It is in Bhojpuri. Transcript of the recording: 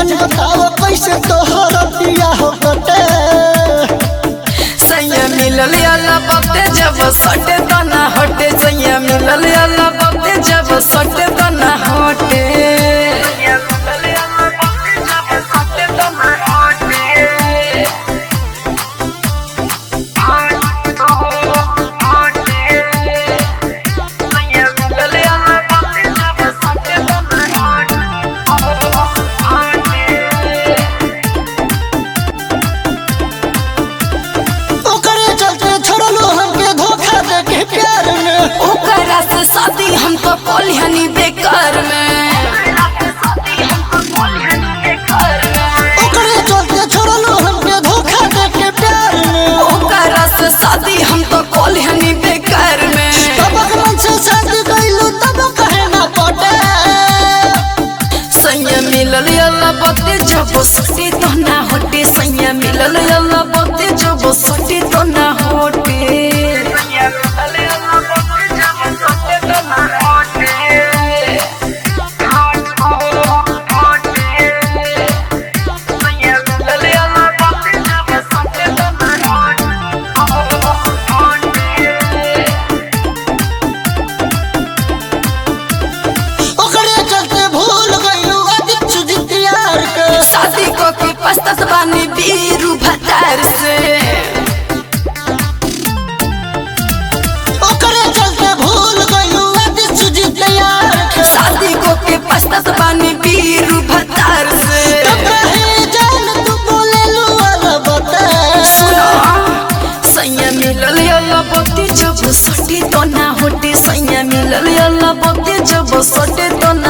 जान बताओ कैसे तोहर दिया हो कटे सैया मिलल अल्लाह बाते जब सटे तना हटे सैया मिलल अल्लाह बाते जब सटे तना हटे ओकरे चलते छोड़लो हमके धोखा दे के प्यार में ओकरा से शादी हम तो कोलिहनी बेकार में ओकरे चलते छोड़लो हमके धोखा दे के प्यार में ओकरा से शादी हम तो कोलिहनी बेकार में तब मन से शादी कैलू तब कहे ना पटे सैया मिलल अल्लाह बाते जब सटे तो ना हटे सैया मिलल अल्लाह बाते जब सटे तो ना हटे ओकरे चलते भूल गइलू अधिक सुजित यार के शादी को के पछतात बानी बीरू भतार से ओकरे चलते भूल गइलू अधिक सुजित यार के शादी को के पछतात बानी बीरू भतार से तब कहे जान तू बोले लू वाला बता सुनो सैया मिलल अल्लाह बत्ती जब सटे तो ना होटे सैया मिलल अल्लाह बत्ती जब सटे तो ना